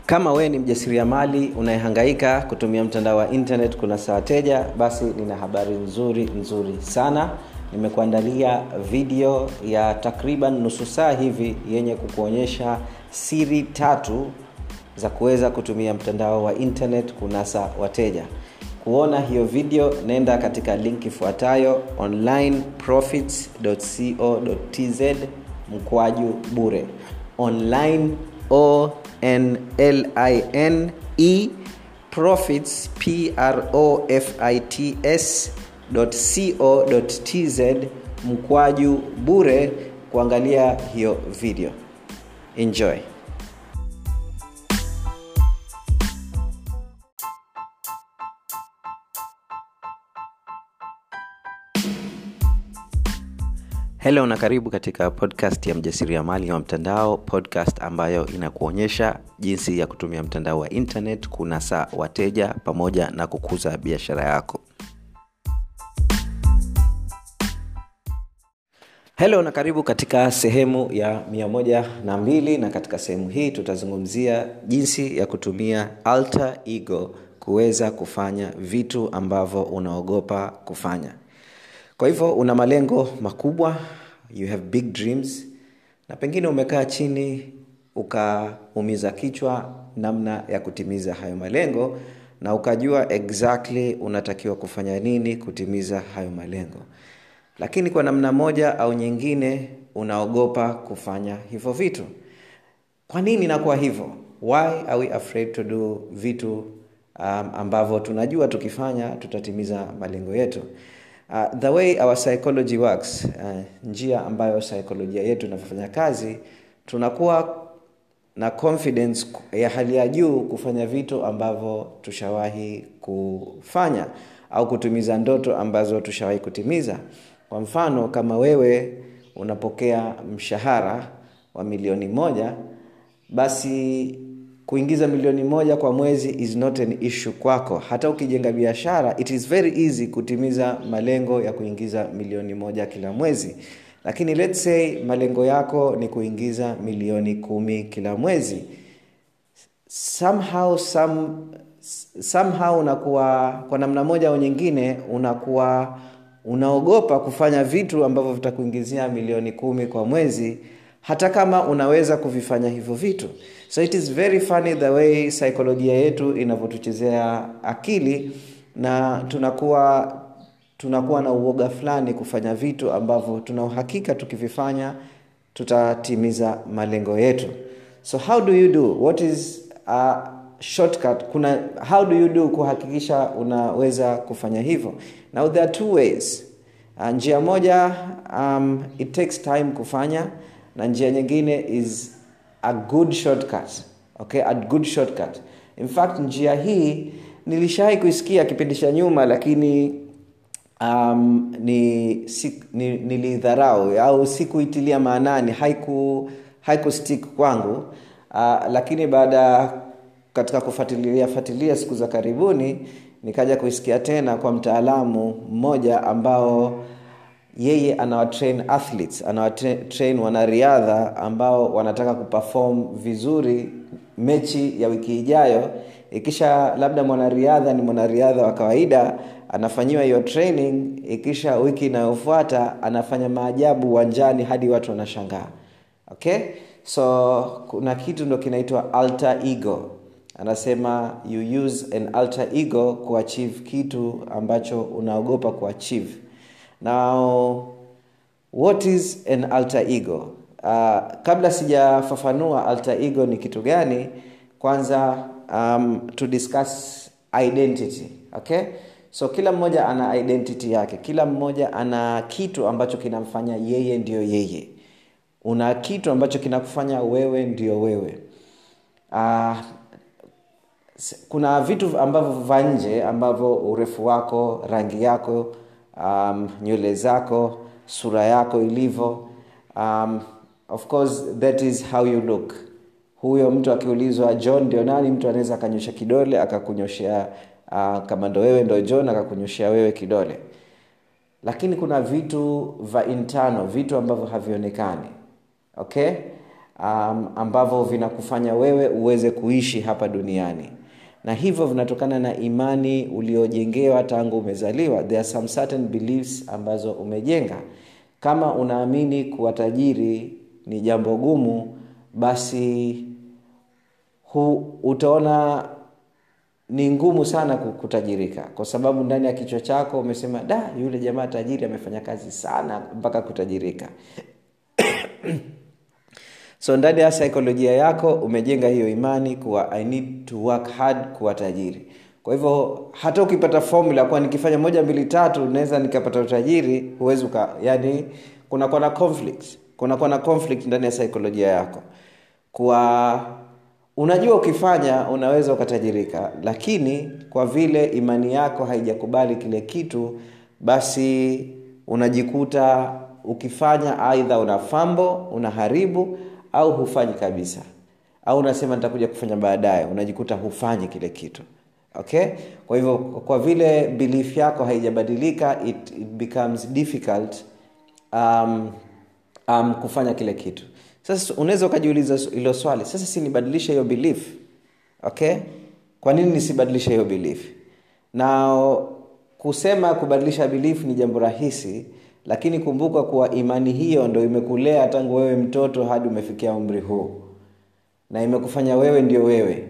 kama wewe ni mjasiriamali unayehangaika kutumia mtandao wa internet kuna saa wateja basi nina habari nzuri nzuri sana nimekuandalia video ya takriban nusu saa hivi yenye kukuonyesha siri tatu za kuweza kutumia mtandao wa internet kunasa wateja kuona hiyo video nenda katika link ifuatayo onlineprofits.co.tz mkwaju bure online o n l i n e profits p r o f i t s co.tz mkwaju bure kuangalia hiyo video enjoy helo na karibu katika podcast ya mjasiriamali wa mtandao podcast ambayo inakuonyesha jinsi ya kutumia mtandao wa internet kunasa wateja pamoja na kukuza biashara yako helo na karibu katika sehemu ya mia moja na mbili na katika sehemu hii tutazungumzia jinsi ya kutumia alter ego kuweza kufanya vitu ambavyo unaogopa kufanya kwa hivyo una malengo makubwa you have big dreams na pengine umekaa chini ukaumiza kichwa namna ya kutimiza hayo malengo na ukajua exactly unatakiwa kufanya nini kutimiza hayo malengo lakini kwa namna moja au nyingine unaogopa kufanya hivyo vitu kwa nini inakuwa hivyo why are we afraid to do vitu um, ambavyo tunajua tukifanya tutatimiza malengo yetu uh, the way our psychology works uh, njia ambayo saikolojia yetu inavyofanya kazi tunakuwa na confidence ya hali ya juu kufanya vitu ambavyo tushawahi kufanya au kutimiza ndoto ambazo tushawahi kutimiza kwa mfano kama wewe unapokea mshahara wa milioni moja basi kuingiza milioni moja kwa mwezi is not an issue kwako hata ukijenga biashara it is very easy kutimiza malengo ya kuingiza milioni moja kila mwezi lakini let's say malengo yako ni kuingiza milioni kumi kila mwezi somehow some, somehow unakuwa kwa namna moja au nyingine unakuwa unaogopa kufanya vitu ambavyo vitakuingizia milioni kumi kwa mwezi hata kama unaweza kuvifanya hivyo vitu so it is very funny the way saikolojia yetu inavyotuchezea akili na tunakuwa tunakuwa na uoga fulani kufanya vitu ambavyo tuna uhakika tukivifanya tutatimiza malengo yetu so how do you do what is a shortcut kuna how do you do kuhakikisha unaweza kufanya hivyo now there are two ways uh, njia moja um, it takes time kufanya na njia nyingine is a good shortcut okay a good shortcut in fact njia hii nilishawai kuisikia kipindi cha nyuma lakini um, ni, si, ni nilidharau au sikuitilia maanani haiku haiku stick kwangu uh, lakini baada katika kufuatilia fuatilia siku za karibuni nikaja kuisikia tena kwa mtaalamu mmoja ambao yeye anawatrain athletes anawatrain wanariadha ambao wanataka kuperform vizuri mechi ya wiki ijayo ikisha labda mwanariadha ni mwanariadha wa kawaida anafanyiwa hiyo training ikisha wiki inayofuata anafanya maajabu uwanjani hadi watu wanashangaa okay so kuna kitu ndo kinaitwa alter ego anasema you use an alter ego kuachieve kitu ambacho unaogopa kuachieve now what is an alter ego uh, kabla sijafafanua alter ego ni kitu gani kwanza um, to discuss identity okay so kila mmoja ana identity yake kila mmoja ana kitu ambacho kinamfanya yeye ndio yeye una kitu ambacho kinakufanya wewe ndio wewe uh, kuna vitu ambavyo va nje ambavyo urefu wako rangi yako um, nywele zako sura yako ilivyo um, of course that is how you look huyo mtu akiulizwa john ndio nani mtu anaweza akanyosha kidole akakunyoshea uh, kama ndo wewe ndo john akakunyoshea wewe kidole lakini kuna vitu va internal vitu ambavyo havionekani okay um, ambavyo vinakufanya wewe uweze kuishi hapa duniani na hivyo vinatokana na imani uliojengewa tangu umezaliwa there are some certain beliefs ambazo umejenga kama unaamini kuwa tajiri ni jambo gumu basi hu, utaona ni ngumu sana kutajirika kwa sababu ndani ya kichwa chako umesema da yule jamaa tajiri amefanya kazi sana mpaka kutajirika so ndani ya saikolojia yako umejenga hiyo imani kuwa i need to work hard kuwa tajiri kwa hivyo hata ukipata formula kuwa nikifanya moja mbili tatu naweza nikapata utajiri huwezi uka yani kunakuwa na conflict kunakuwa na conflict ndani ya saikolojia yako kuwa unajua ukifanya unaweza ukatajirika lakini kwa vile imani yako haijakubali kile kitu basi unajikuta ukifanya aidha una fambo unaharibu au hufanyi kabisa au unasema nitakuja kufanya baadaye unajikuta hufanyi kile kitu okay kwa hivyo kwa vile belief yako haijabadilika it, it becomes difficult um, um, kufanya kile kitu sasa unaweza ukajiuliza hilo swali sasa si nibadilishe hiyo belief okay kwa nini nisibadilishe hiyo belief na kusema kubadilisha belief ni jambo rahisi lakini kumbuka kuwa imani hiyo ndo imekulea tangu wewe mtoto hadi umefikia umri huu na imekufanya wewe ndio wewe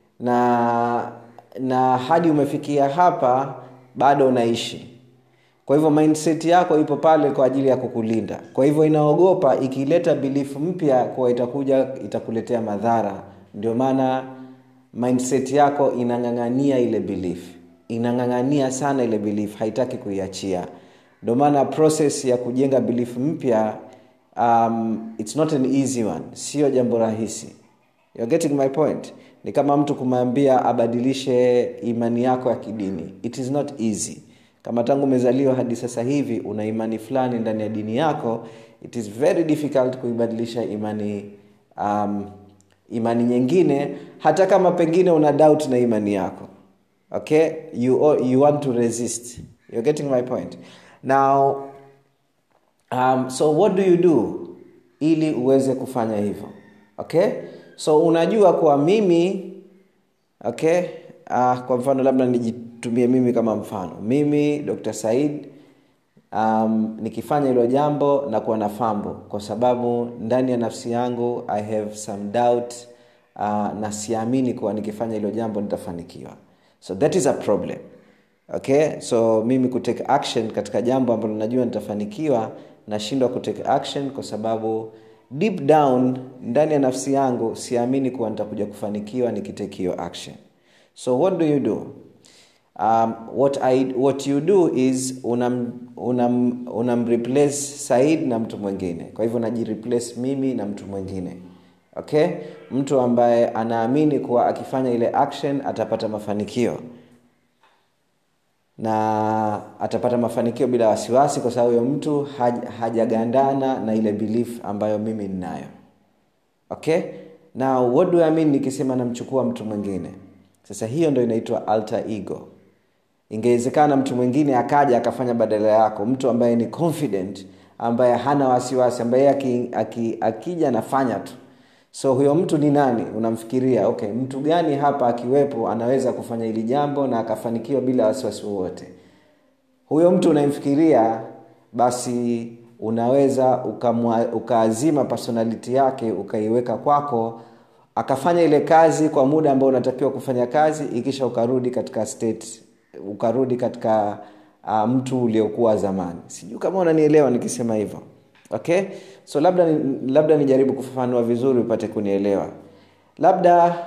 na na hadi umefikia hapa bado unaishi kwa hivyo mindset yako ipo pale kwa ajili ya kukulinda kwa hivyo inaogopa ikileta belief mpya kuwa itakuja itakuletea madhara ndio maana mindset yako inang'ang'ania ile belief inang'ang'ania sana ile belief haitaki kuiachia ndio maana process ya kujenga belief mpya um, it's not an easy one sio jambo rahisi You're getting my point ni kama mtu kumwambia abadilishe imani yako ya kidini it is not easy kama tangu umezaliwa hadi sasa hivi una imani fulani ndani ya dini yako it is very difficult kuibadilisha imani um, imani nyingine hata kama pengine una doubt na imani yako okay you, you want to resist You're getting my point now um, so what do you do ili uweze kufanya hivyo okay so unajua kuwa mimi okay uh, kwa mfano labda nijitumie mimi kama mfano mimi dr said um, nikifanya hilo jambo na kuwa na fambo kwa sababu ndani ya nafsi yangu i have some doubt uh, na siamini kuwa nikifanya hilo jambo nitafanikiwa so that is a problem okay so mimi kutake action katika jambo ambalo najua nitafanikiwa nashindwa kutake action kwa sababu deep down ndani ya nafsi yangu siamini kuwa nitakuja kufanikiwa nikitake hiyo action so what do you do um, what, I, what you do is unam, unam, unamreplace said na mtu mwingine kwa hivyo najireplace mimi na mtu mwingine okay mtu ambaye anaamini kuwa akifanya ile action atapata mafanikio na atapata mafanikio bila wasiwasi kwa sababu huyo mtu haj, hajagandana na ile belief ambayo mimi ninayo okay now what do I mean nikisema namchukua mtu mwingine sasa hiyo ndo inaitwa alter ego ingewezekana mtu mwingine akaja akafanya badala yako mtu ambaye ni confident ambaye hana wasiwasi ambaye aki, aki, akija anafanya tu so huyo mtu ni nani unamfikiria okay mtu gani hapa akiwepo anaweza kufanya hili jambo na akafanikiwa bila wasiwasi wowote huyo mtu unayemfikiria basi unaweza ukamwa, ukaazima personality yake ukaiweka kwako akafanya ile kazi kwa muda ambao unatakiwa kufanya kazi ikisha ukarudi katika state ukarudi katika uh, mtu uliokuwa zamani sijui kama unanielewa nikisema hivyo okay so labda labda nijaribu kufafanua vizuri upate kunielewa labda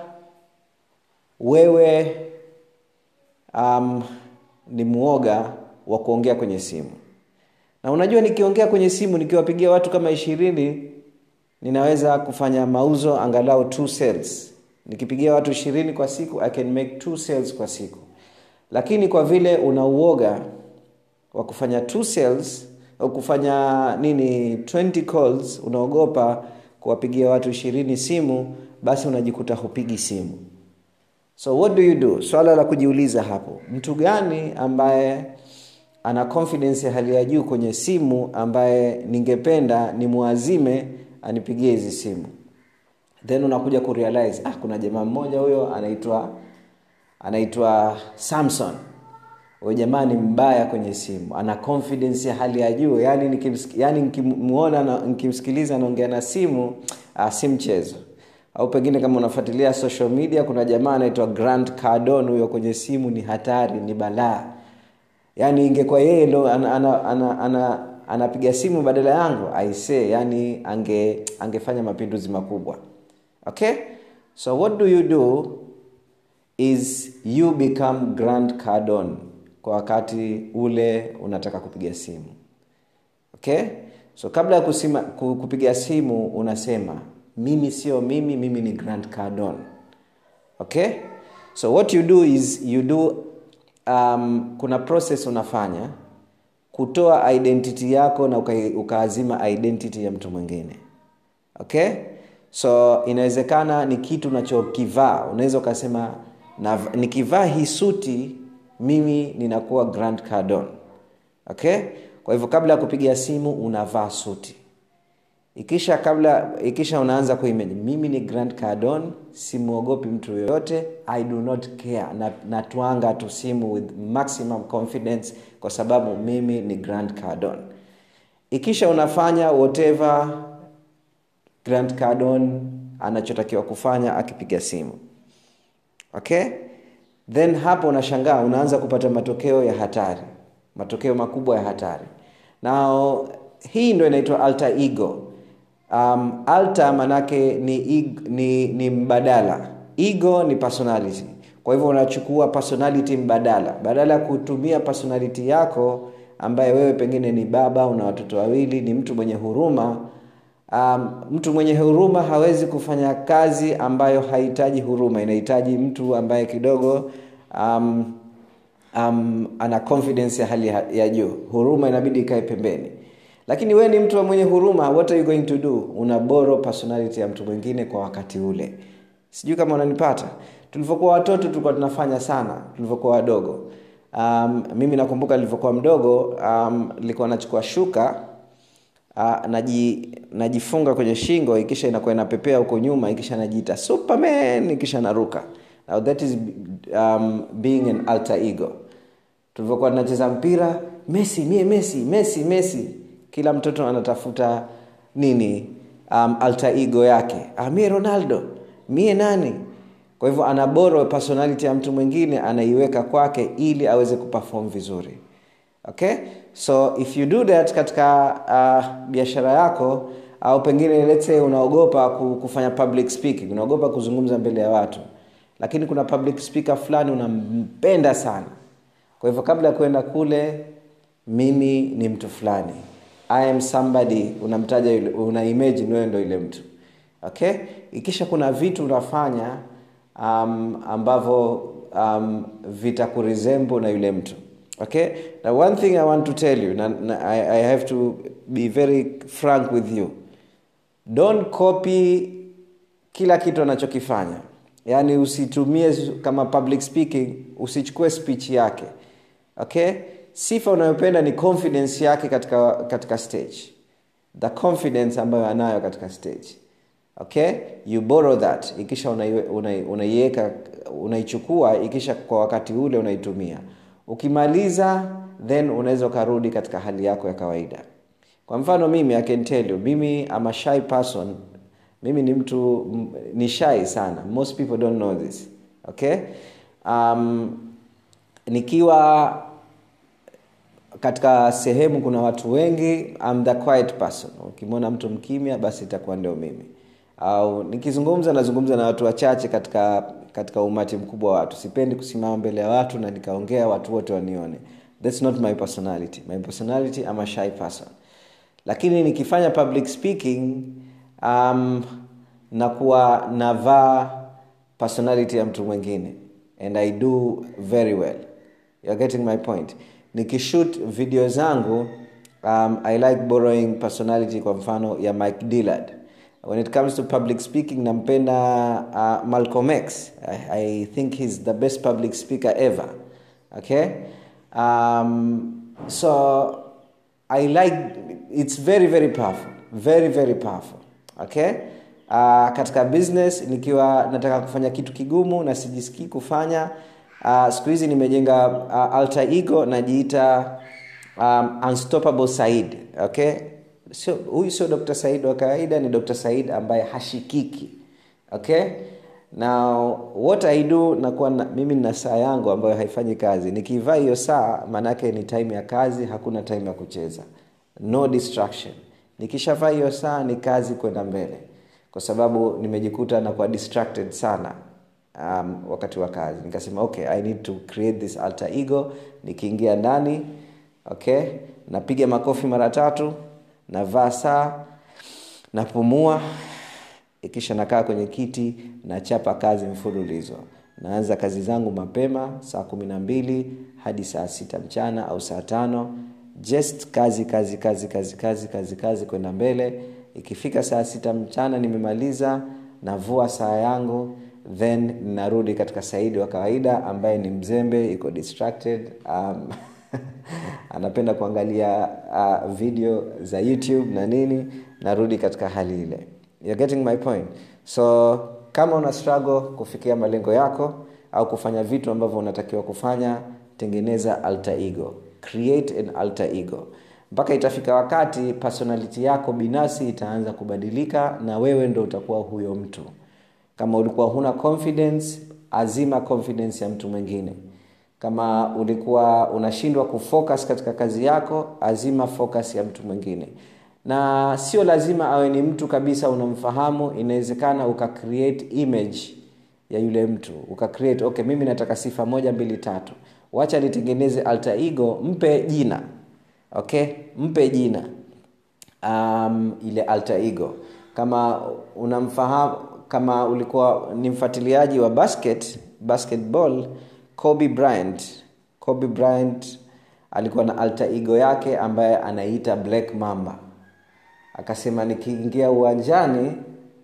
wewe um, ni mwoga wa kuongea kwenye simu na unajua nikiongea kwenye simu nikiwapigia watu kama ishirini ninaweza kufanya mauzo angalau two sales nikipigia watu ishirini kwa siku i can make two sales kwa siku lakini kwa vile una uoga wa kufanya two sales au kufanya nini 20 calls unaogopa kuwapigia watu ishirini simu basi unajikuta hupigi simu so what do you do swala la kujiuliza hapo mtu gani ambaye ana confidence ya hali ya juu kwenye simu ambaye ningependa nimwazime anipigie hizi simu then unakuja kurealize ah, kuna jamaa mmoja huyo anaitwa anaitwa samson huyo jamaa ni mbaya kwenye simu ana confidence ya hali ya juu yani nikimsiki, yani nikimwona nikimsikiliza anaongea na simu ah, si mchezo au pengine kama unafuatilia social media kuna jamaa anaitwa grant cardon huyo kwenye simu ni hatari ni balaa yaani ingekuwa yeye ndo anapiga ana, ana, ana, ana simu badala yangu aise yani ange angefanya mapinduzi makubwa okay so what do you do is you become grand cardon kwa wakati ule unataka kupiga simu okay so kabla ya kusima, kupiga simu unasema mimi sio mimi mimi ni grand cardon okay so what you do is you do um, kuna process unafanya kutoa identity yako na uka, ukaazima identity ya mtu mwingine okay so inawezekana ni kitu unachokivaa unaweza ukasema nikivaa hii suti mimi ninakuwa grand cardon okay kwa hivyo kabla ya kupiga simu unavaa suti ikisha kabla ikisha unaanza kuimage mimi ni grand cardon simwogopi mtu yoyote i do not care na, natwanga tu simu with maximum confidence kwa sababu mimi ni grand cardon ikisha unafanya whatever grand cardon anachotakiwa kufanya akipiga simu okay then hapo unashangaa unaanza kupata matokeo ya hatari matokeo makubwa ya hatari nao hii ndo inaitwa alter ego um, alter manake ni, ni, ni mbadala ego ni personality kwa hivyo unachukua personality mbadala badala ya kutumia personality yako ambaye wewe pengine ni baba una watoto wawili ni mtu mwenye huruma um, mtu mwenye huruma hawezi kufanya kazi ambayo hahitaji huruma inahitaji mtu ambaye kidogo um, um, ana confidence ya hali ya juu huruma inabidi ikae pembeni lakini wewe ni mtu mwenye huruma what are you going to do una boro personality ya mtu mwingine kwa wakati ule sijui kama unanipata tulivyokuwa watoto tulikuwa tunafanya sana tulivyokuwa wadogo um, mimi nakumbuka nilivyokuwa mdogo um, nilikuwa nachukua shuka uh, naji, najifunga kwenye shingo ikisha inakuwa inapepea huko nyuma ikisha najiita superman ikisha naruka now that is um, being an alter ego tulivyokuwa tunacheza mpira messi mie messi messi messi kila mtoto anatafuta nini um, alter ego yake ah, mie ronaldo mie nani kwa hivyo anaboro personality ya mtu mwingine anaiweka kwake ili aweze kuperform vizuri okay so if you do that katika uh, biashara yako au pengine let's say unaogopa kufanya public speaking unaogopa kuzungumza mbele ya watu lakini kuna public speaker fulani unampenda sana kwa hivyo kabla ya kwenda kule mimi ni mtu fulani i am somebody unamtaja yule una imagine wewe ndo ile mtu okay ikisha kuna vitu unafanya um, ambavyo um, vitakuresemble na yule mtu okay now one thing i want to tell you na, na, I, i have to be very frank with you don't copy kila kitu anachokifanya yaani usitumie kama public speaking usichukue speech yake okay sifa unayopenda ni confidence yake katika katika stage the confidence ambayo anayo katika stage okay you borrow that ikisha unaiweka una, unaichukua ikisha kwa wakati ule unaitumia ukimaliza then unaweza ukarudi katika hali yako ya kawaida kwa mfano mimi i can tell you mimi am a shy person mimi ni mtu ni shy sana most people don't know this okay um, nikiwa katika sehemu kuna watu wengi I'm the quiet person ukimwona mtu mkimya basi itakuwa ndio mimi au nikizungumza nazungumza na watu wachache katika katika umati mkubwa wa watu sipendi kusimama mbele ya watu na nikaongea watu wote wanione thats not my personality my personality I'm a shy person lakini nikifanya public speaking um, nakuwa navaa personality ya mtu mwingine and i do very well You're getting my point nikishoot video zangu um, i like borrowing personality kwa mfano ya mike dillard when it comes to public speaking nampenda uh, malcolm x I, i think he's the best public speaker ever okay um, so i like it's very very powerful very very powerful okay uh, katika business nikiwa nataka kufanya kitu kigumu na sijisikii kufanya uh, siku hizi nimejenga uh, alter ego najiita um, unstoppable said okay sio huyu sio dr said wa kawaida ni dr said ambaye hashikiki okay now what i do nakuwa na, mimi nina saa yangu ambayo haifanyi kazi nikivaa hiyo saa maanaake ni time ya kazi hakuna time ya kucheza no distraction nikishavaa hiyo saa ni kazi kwenda mbele kwa sababu nimejikuta nakuwa distracted sana um, wakati wa kazi nikasema okay i need to create this alter ego nikiingia ndani okay napiga makofi mara tatu navaa saa napumua ikisha nakaa kwenye kiti nachapa kazi mfululizo naanza kazi zangu mapema saa kumi na mbili hadi saa sita mchana au saa tano just kazi kazi kazi kazi kazi kazi kazi kwenda mbele ikifika saa sita mchana nimemaliza navua saa yangu then narudi katika saidi wa kawaida ambaye ni mzembe iko distracted um, anapenda kuangalia uh, video za youtube na nini narudi katika hali ile You're getting my point so kama una struggle kufikia malengo yako au kufanya vitu ambavyo unatakiwa kufanya tengeneza alter ego create an alter ego mpaka itafika wakati personality yako binafsi itaanza kubadilika na wewe ndo utakuwa huyo mtu kama ulikuwa huna confidence azima confidence ya mtu mwingine kama ulikuwa unashindwa kufocus katika kazi yako azima focus ya mtu mwingine na sio lazima awe ni mtu kabisa unamfahamu inawezekana uka create image ya yule mtu uka create okay mimi nataka sifa moja mbili tatu wacha nitengeneze alter ego mpe jina okay mpe jina um, ile alter ego kama unamfahamu kama ulikuwa ni mfuatiliaji wa basket basketball kobe bryant kobe bryant alikuwa na alter ego yake ambaye anaita black mamba akasema nikiingia uwanjani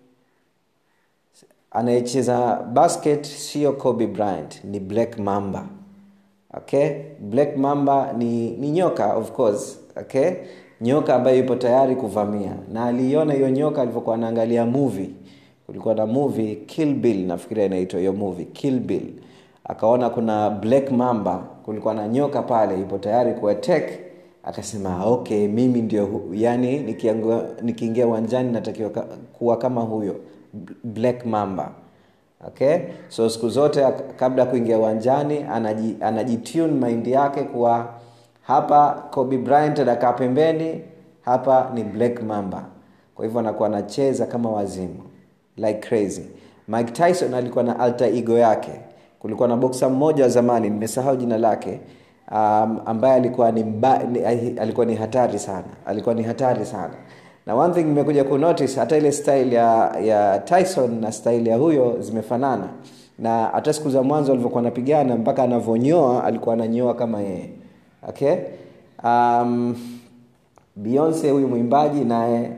anayecheza basket sio kobe bryant ni black mamba okay black mamba ni, ni nyoka of course okay nyoka ambaye yupo tayari kuvamia na aliiona hiyo nyoka alivyokuwa anaangalia movie kulikuwa na movie kill bill nafikiria inaitwa hiyo movie kill bill akaona kuna black mamba kulikuwa na nyoka pale yupo tayari kuattack akasema okay mimi ndio yani nikiingia uwanjani natakiwa kuwa kama huyo black mamba okay so siku zote kabla ya kuingia uwanjani anaji, anajitune mind yake kuwa hapa kobe bryant anakaa pembeni hapa ni black mamba kwa hivyo anakuwa anacheza kama wazimu like crazy mike tyson alikuwa na alter ego yake kulikuwa na boksa mmoja wa zamani nimesahau jina lake um, ambaye alikuwa ni, mba, ni alikuwa ni hatari sana alikuwa ni hatari sana na one thing nimekuja kunotice hata ile style ya ya tyson na style ya huyo zimefanana na hata siku za mwanzo alivyokuwa anapigana mpaka anavyonyoa alikuwa ananyoa kama yeye okay um, beyonce huyu mwimbaji naye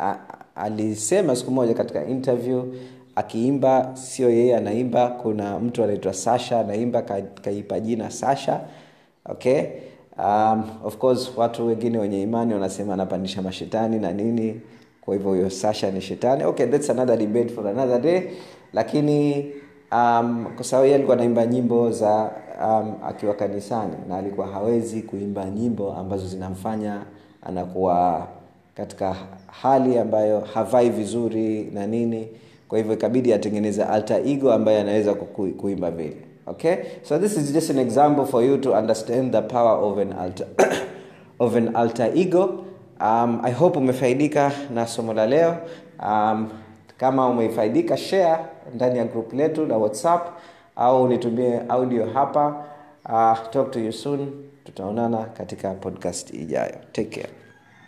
alisema siku moja katika interview akiimba sio yeye anaimba kuna mtu anaitwa sasha anaimba kaipa jina sasha okay um, of course watu wengine wenye imani wanasema anapandisha mashetani na nini kwa hivyo huyo sasha ni shetani okay that's another debate for another day lakini um, kwa sababu yeye alikuwa anaimba nyimbo za um, akiwa kanisani na alikuwa hawezi kuimba nyimbo ambazo zinamfanya anakuwa katika hali ambayo havai vizuri na nini kwa hivyo ikabidi atengeneze alter ego ambaye anaweza kuimba vile okay so this is just an example for you to understand the power of an alter, of an alter ego um, i hope umefaidika na somo la leo um, kama umefaidika share ndani ya group letu la whatsapp au unitumie audio hapa uh, talk to you soon tutaonana katika podcast ijayo take care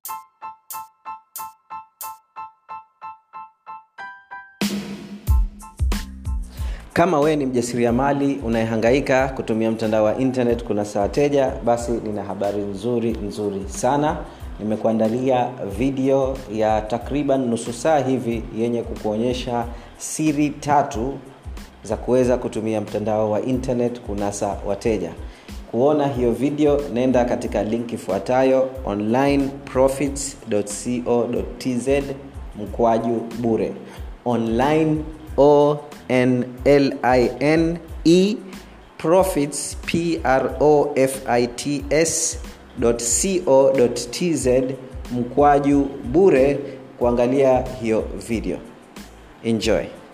kama wewe ni mjasiriamali unayehangaika kutumia mtandao wa internet kuna saa wateja basi nina habari nzuri nzuri sana nimekuandalia video ya takriban nusu saa hivi yenye kukuonyesha siri tatu za kuweza kutumia mtandao wa internet kunasa wateja kuona hiyo video nenda katika link ifuatayo onlineprofits.co.tz mkwaju bure online o n l i n e profits p r o f i t s co tz mkwaju bure kuangalia hiyo video enjoy